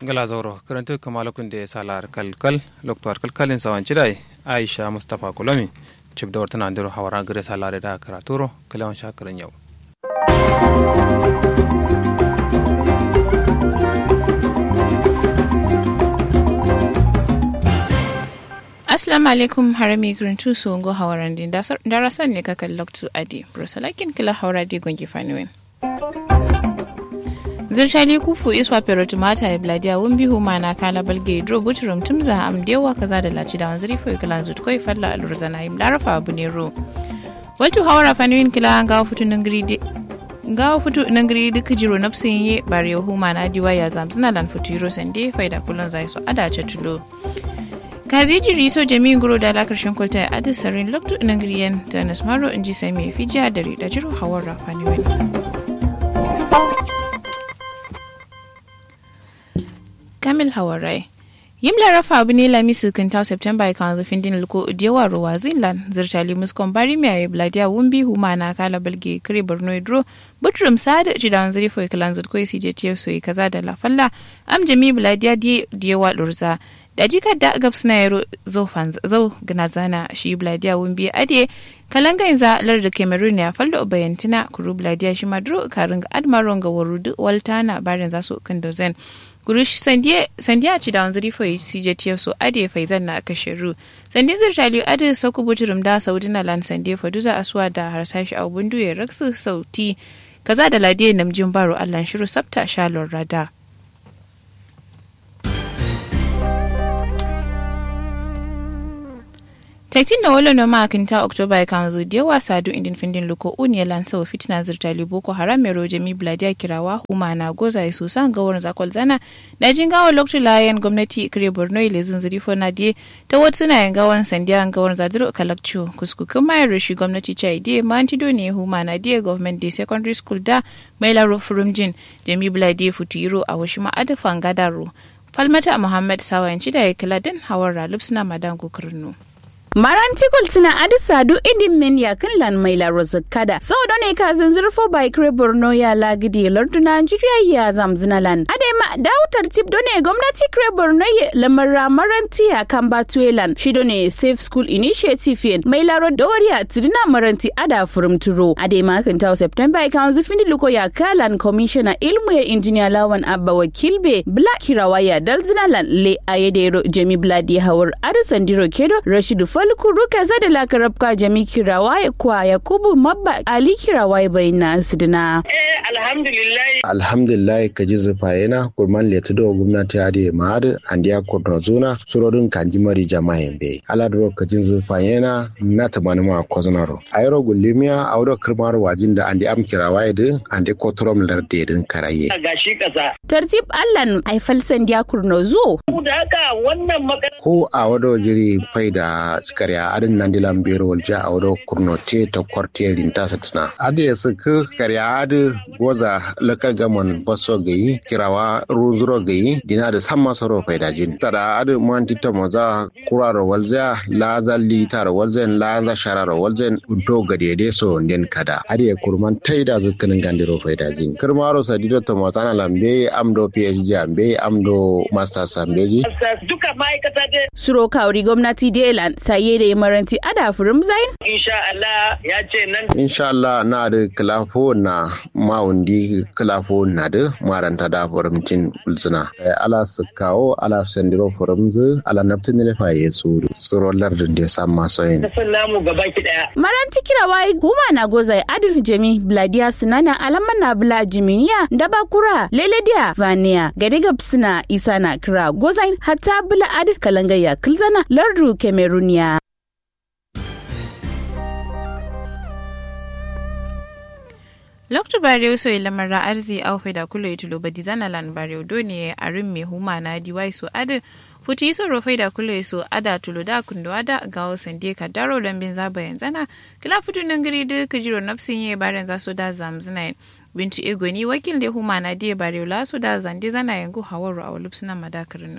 ngala zoro karantu kamala kunde salar kalkal loktor kalkalin sawan cidai aisha mustafa kulomi cib da wartana andiro hawara gare salare da karaturo kalawan shakarin yau Assalamu alaikum harami grintu su ngo hawaran din darasan ne kakan loktu adi brosalakin kila hawara di gongi faniwen. zirtali kufu iswa perotu mata ya bladia wumbi huma na kala balge dro buturum tumza am dewa kaza da laci da wanzuri fo kala zut koi falla alurza na im larafa abu ne ro waltu hawara faniwin kila ga futu nangri ga futu nangri duka jiro nafsin ye bare huma na diwa ya zamsina lan futu yiro sande faida kullun zai so ada tulo kazi jiri so jami'in guro da la karshen kwalta ya adi sarin loktu nangriyan da nasmaro inji sai mai fijiya da da jiro hawara faniwin Kamil Hawarai. Yim larafa abu ne lami silkin ta September ya kan zufin din luko udiyawa ruwa zinlan zirtali muskon bari mai ayi bladiya wumbi huma na kala balge kare borno idro butrum sada ci da wanzari foi kalan zut koi sije tiyo soyi kaza da la falla am jami bladiya di diyawa lurza da jika da gab suna yaro zau gana zana shi bladiya wumbi ade kalanga yanzu lar da cameroon ya fallo bayantina kuru bladiya shi madro karin admaron ga warudu waltana barin za su kan dozen gurush sandiya ci da wanzuri fo CJTF so ade faizan na kashiru sandin zirtali ade sauku buturum da saudina lan sande fa duza aswa da harsashi a bundu ya raksu sauti kaza da ladiye namjin baro allan shiru sabta shalon rada Tektin na wala no makinta Oktoba ya kan zo da yawa sadu indin findin luko uniya lansa wa fitina zirtali boko haram mai roje mi bladiya kirawa huma na goza ya so san gawar zakol zana da jin gawa lokacin layan gwamnati kire borno ile zunzuri fo na die ta wata suna yin gawan sandiya gawar zadiro kalakcio kuskukin mayar rashi gwamnati chai die ma antido ne huma na die government day secondary school da mai laro furumjin da mi bladiya futuro a wasu ma'ada fangadaro falmata muhammad sawayanci da ya kila din hawar ralub suna madan gokarno. Marantikul tuna adisa du idin men ya kan lan mai la kada. Sau da ne ka zurfo bai kre Borno ya lagidi lardu Nigeria ya zamzina lan. Ade ma dawo tartib do ne gwamnati kre Borno ya lamara maranti ya kan batuelan. Shi do ne Safe School Initiative yen mai la doriya tidina maranti ada furum turo. Ade ma kan tawo September kan zufin luko ya kalan commissioner ilmu ya engineer lawan abba wakilbe bla kirawa ya dalzina lan le ayedero jemi bladi hawar adisan diro kedo Rashidu falkuru kaza da lakarabka jami kirawaye kwa yakubu mabba ali kirawaye bai na sidina. Eh alhamdulillah. Alhamdulillah ka ji zufa yana kurman letu da gwamnati ya da ma'ad an diya kodro zuna surorin kanji mari jama'a be. Aladro ka ji zufa yana na tamani ma kozonaro. Ayro gulimiya a wadda kirmar wajin da an di am kirawaye da an di kotrom larde din karaye. Gashi kasa. Tartib Allan aifal sandiya kurno zo. Da haka wannan magana. Ko a wadda jiri fai da karya adin nan dilan bero walja a wado kurnote ta kwarte rinta satina ade ya suka karya adi goza laka gaman baso gayi kirawa ruzuro gayi dina da san masaro faidajin tada adi man tita maza kuraro walza laza litar walzen laza shararo walzen unto gadede so nden kada ade ya kurman taida zukkanin gandiro faidajin kirmaro sadido to mazana lambe amdo phd ambe amdo masters ambeji duka ma'aikata dai Suro kawri gwamnati Delan saye da maranti ada furum zain. insha Allah ya ce nan insha Allah na da kilafo na mawundi kilafo na da maranta da furimcin ulsuna ala su kawo ala sandiro furimzu ala naftin ne fa ya tsoro tsoro lardin da sa maso yin san namu gaba ki daya Maranti kirawai huma na goza adu jami bladiya sinana alaman na bla jiminiya da bakura lelediya vania gadiga suna isa na kira gozain hatta bla adu kalangaya kilzana lardu kemeruniya. loktu bare so lamara arzi au da kulo itulo badi zana lan bare do ne arin me huma na diwai so adu futi so rofai da kulo so ada tulo da kundo ada gawo sande ka daro lambin zaba yanzana kila futu nangiri de kajiro nafsin ye baren za so da zamzina bintu egoni wakil da huma na die bare la so da zande zana yangu hawaru a lupsuna madakarin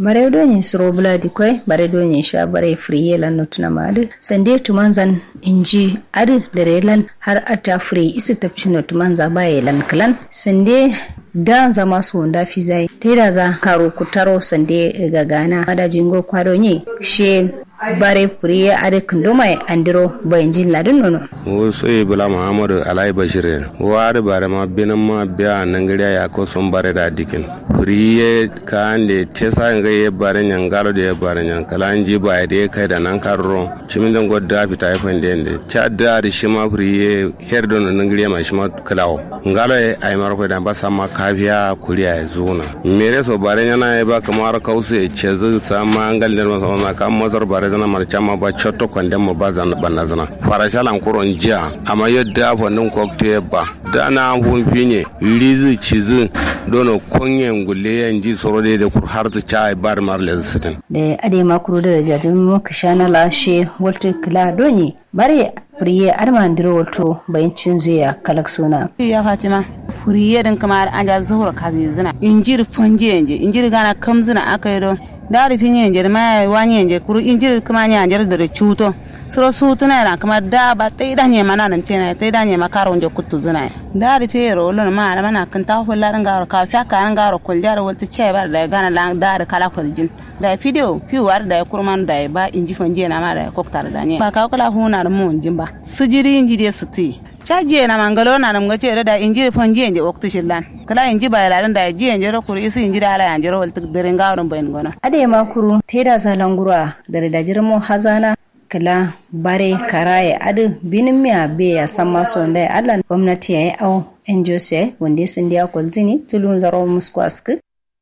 bare do ni suro bula di koy bare do ni sha bare friye lan no tuna madu sande tumanzan inji adu dare lan har ata free isu tapcino tumanza baye lan klan sande da zama su wanda fi zai ta da za karo kutaro sande ga gana ada jingo kwado ni she bare furiye ade kunduma andiro bayan jin ladin nono wo soye bula muhammadu alai bashir wari bare ma binan ma biya nangiriya ya ko son bare da dikin furiye ka ande tesa nga ye bare nyan galo de bare nyan kala anji ba de kai da nan karro chimin dan godda fita ifan de ende cha da ri shima furiye herdo no nangiriya ma shima kalawo ngalo e ay mar ko dan basa ma kafiya kuriya ya zuna mere so bare nyana e ba kamar kause chezu sama ngal der ma sama kam mazar bare zana mar chama ba chotto konde mo ba zana banna zana farashalan kuron jiya amma yadda fannin cocktail ba da na hun finye lizi cizi dono konyen gulle yan ji soro de da kur har ta chai bar mar le sitin da ade makuru da jajin mu kishana lashe walter kila donye bare furiye armandiro walto bayancin zai kalak suna ya fatima furiye din kamar an ja zuhura kazi zina injir fonje yanje injir gana kam zina aka yi don dari fin yanje ma wani yanje kuru injir kuma ni anjar da cuto suro su tuna na kamar da ba ta idan ne mana nan tena ta idan ne makaron je kuttu zina dari fe ro lon ma na mana kan ta hulla ran garo ka fa ka ran garo kul jar wata ce bar da gana lan dari kala kuljin da video fi war da kurman da ba inji fonje na ma da koktar da ne ba ka kula huna da mun jin ba sujiri inji de su ti caji na mangalo na nam gace da inji fon ji inji waktu shillan kala inji ba la da ji inji ro kuri isi inji da ala inji ro wal tik dere ngawron bayin gona ade makuru teda zalangura da da jirmo hazana kala bare karaye adu binin miya be ya san maso da Allah gwamnati yayi au en jose wanda sun dia kolzini tulun zaro musku ask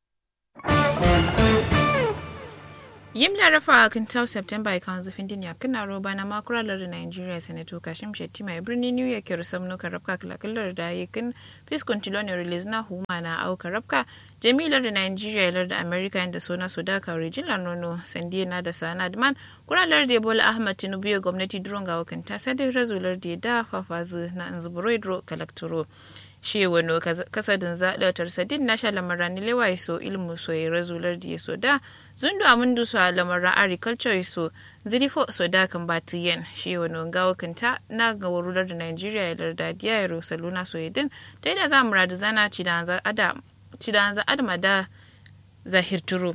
yim larafa kan tau september kan zufin dinya kana roba na makuralar da nigeria senator kashim shetty mai birnin new york yar samno karabka kalakallar da yakin fiskon tilon release na huma na au karabka jamilar da nigeria lar da america da sona sudaka original nono sandiya na da sana man kuralar da bola ahmad tinubu ya gwamnati duron ga wakanta sai da razular da da fafazu na anzuburoidro kalaktoro shi wano kasadin zaɗautar sadin na shalamaran lewa so ilmu so ya razular da ya so da zundu amundu so lamaran agriculture so zirifo so da kan batu yen shi wano gawo kanta na ga warular da nigeria ya larda diya ya saluna so yadin ta yi da za mu radu zana cidanza adama da zahir turu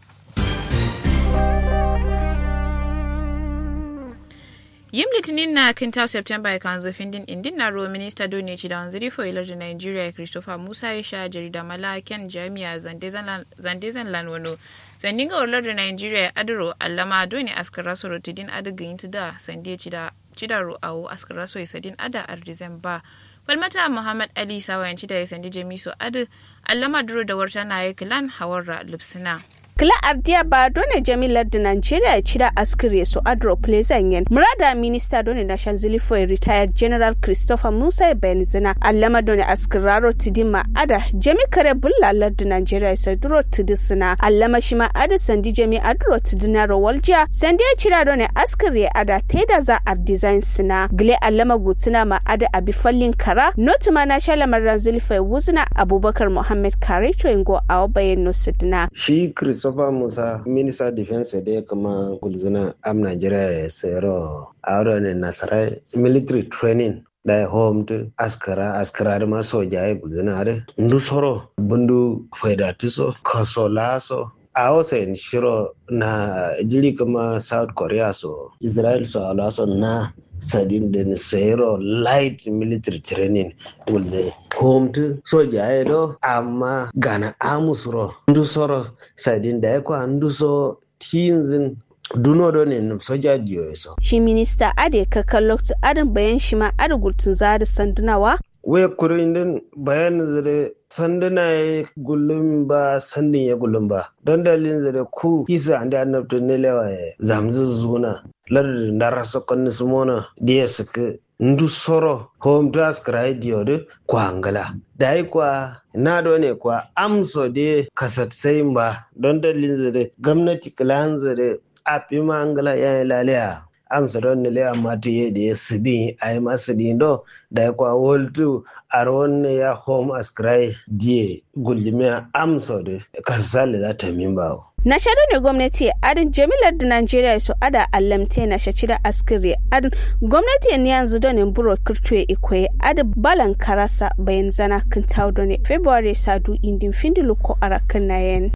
yim litinin na kinta september ya kan zafin din indin na ruwa minista dole ci da wanzuri fo ilar da nigeria christopher musa ya sha jarida malaken jami'a zandezan lanwano sandin ga ular da nigeria adiro allama dole askara so rotidin adigin da sande ci da cidaro awo askara so sadin ada ardizan ba falmata muhammad ali sawayanci da ya sandi jamiso adu allama duro da warta na ya kilan hawarra lupsina kila ardiya ba dole jamilar da nigeria ya cira askire su adro plezanyen murada minista dole national zilifo retired general christopher musa benzina allama dole askiraro tidima ada jami kare bullalar da nigeria ya duro tidisina allama shima ada sandi jami adro tidina rawalja sandi ya cira dole askire ada teda za a design sina gile allama gutsina ma ada abi fallin kara notuma na shalamar ranzilifo wuzina abubakar muhammad kare to ingo a bayan nusidina shi Christopher Musa, Minister Defense da kama gulzuna am Nigeria ya sayaro a wurin nasarar military training da home to askara askara da ma soja ya gulzuna da ndu soro bundu faidatiso kasolaso a wasa shiro na jiri kama South Korea so Israel so alaso na sadin da sayaro light military training wulde homtu soja ya do amma gana amusro ndu soro sadin da ya kwa ndu so tinzin duno do ne soja diyo so shi minista ade kakan lokacin adin bayan shi ma ade gultun zada sandunawa we kurin din bayanin zare sanduna ya gullum ba sandin ya gullum ba don dalilin zare ku kisa an da annabta ne lewa ya zamzu zuna lardin da rasa kwanni sumona da ya suka ndu soro home task radio de kwa angala dai kwa na do ne kwa amso de kasat sai ba don dalilin zare gwamnati kilan zare a fi ma angala ya yi lalaya amsa don nile amma ta yi da ya sidi a yi masu dindo da ya kwa woltu a rawon ya home ascry die gulmiya amsa da kasasali za ta min bawo. na shaɗu ne gwamnati adin jamilar da najeriya su ada allamte na shaci da askiri adin gwamnati ne yanzu don buro kirtuwe ikwe adin balan karasa bayan zana kan taudo ne february sadu indin findilu ko arakan na yen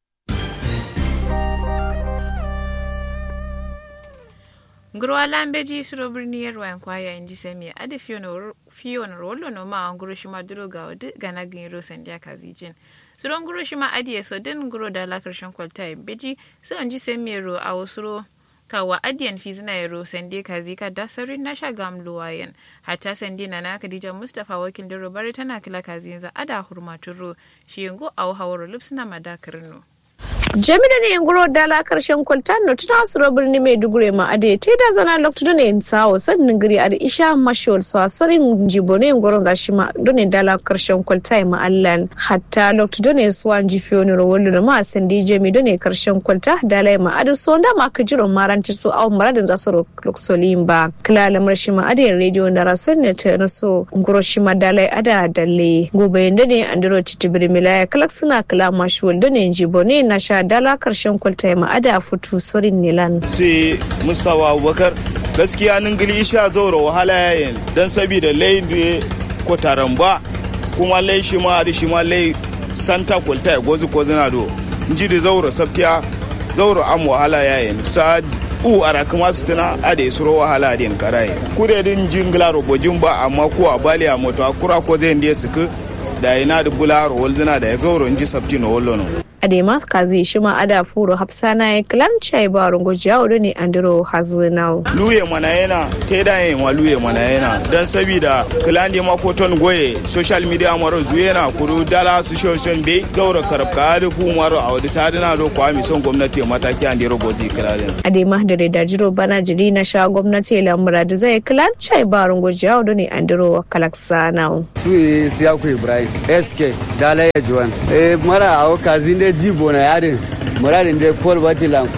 ngurwa lambeji suro birni yarwa yan kwaya inji semi adi fiyon rolo no ma nguro shima duro ga wadi gana giro sandiya kazijin suro nguro shima adi yeso din nguro da la karshen kwalta beji sai inji semi ro a wasuro kawa adiyan fizina yaro sande kazi ka da sarin na sha gam luwayen hatta sande na na kadija mustafa wakil diro bari tana kila kazi yanzu ada hurmaturo shi yango a hawaro lipsina madakarno jami'ar ne nguro dala karshen kwaltan no tuna suro birni mai dugure ma ade te da zana lokto done in sawo sannin giri ade isha mashol so asarin jibo ne ngoro za shi ma done dala karshen kwaltai ma allan hatta lokto done so an ji fiyo ne rowolo da ma san di jami done karshen kwalta dala ma ade so nda ma ka jiro maranti so aw maradin za so loksolim ba kila lamar shi ma ade radio na rason ne ta na so ngoro shi ma dala ada dalle gobe yanda ne andiro titibiri milaya kalak suna kila mashol done jibo ne na sha dala karshen kwalta ma ada futu sorin nilan. sai mustawa abubakar gaskiya nan gili isha zaura wahala yayin don sabida lai da ko taramba kuma lai shi ma da shi ma lai santa kwalta ya gozu ko zina do ji da zaura sabtiya zaura am wahala yayin sa u ara kuma su tana a da isuro wahala din karaye kure din jingla robojin ba amma ko a bali a moto akura ko zai ndiye suku da ina da bularo walzina da ya zaura ji sabti no wallo adema kazi shima ada furo hapsana e klan chai baro gojiya odo ne andiro hazinau luye mana yana te da yin wa luye mana yana dan sabida klan di ma foton goye social media maro zuyena kuru dala su social be gaura karabka da fu maro a wadi tadina do kwa mi son gwamnati mataki andiro gozi klan adema da da jiro bana jiri na sha gwamnati lamura da zai klan chai baro gojiya odo ne andiro kalaksanau su siyaku ibrahim sk dala ya juwan eh mara a kazin da jibo na yarin muradin da paul batilan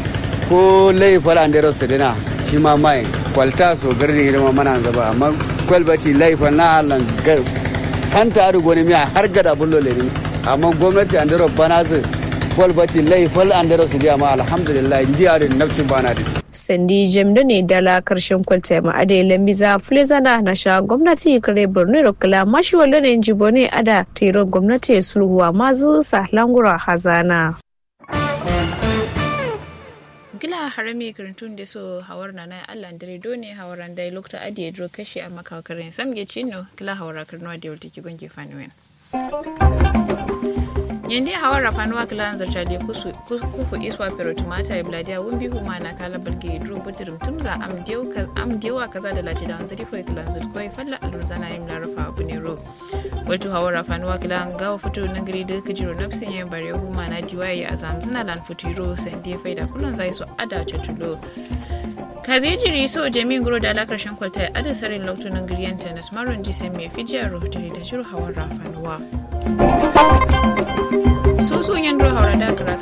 ko lai falan da rosu dina shi ma mai kwalta so gardi girma mana zaba amma kwal bati lai na allan gar santa adu goni miya har gada bullo le amma gwamnati an dero bana su kwal bati lai fal an dero su dia ma alhamdulillah ji arin nafcin bana din sandi jemdo ne dala karshen kwalta ma ade lambiza flezana na sha gwamnati kare borno da kula mashi wallo ne jibo ne ada tero gwamnati sulhuwa mazu sa langura hazana gila harami karantun da so hawar na nan allah dare do ne hawaran dai lokta adi dro kashi a makakarin samge chino gila hawara karnuwa da yau take gonge fanuwen yende hawa rafanuwa kilan zarchali kufu iswa pero tumata ya bladia wumbi huma na kala balge dro budirum tumza am dewa kaza da lati da wanzari ko kilan zurko falla alurzana yim la rafa abu ne ro wato hawa rafanuwa kilan gawa fito na gari da kajiro nafsin yin bare huma na diwaye a zamzina lan futuro sande faida kullun zai so ada tulo kazi jiri so jami'in guro da alakarshen kwalta ya ada sarin lautunan giriyan tennis maron jisai mai fijiyar rohtari da shiru hawan rafanuwa so so yan haura da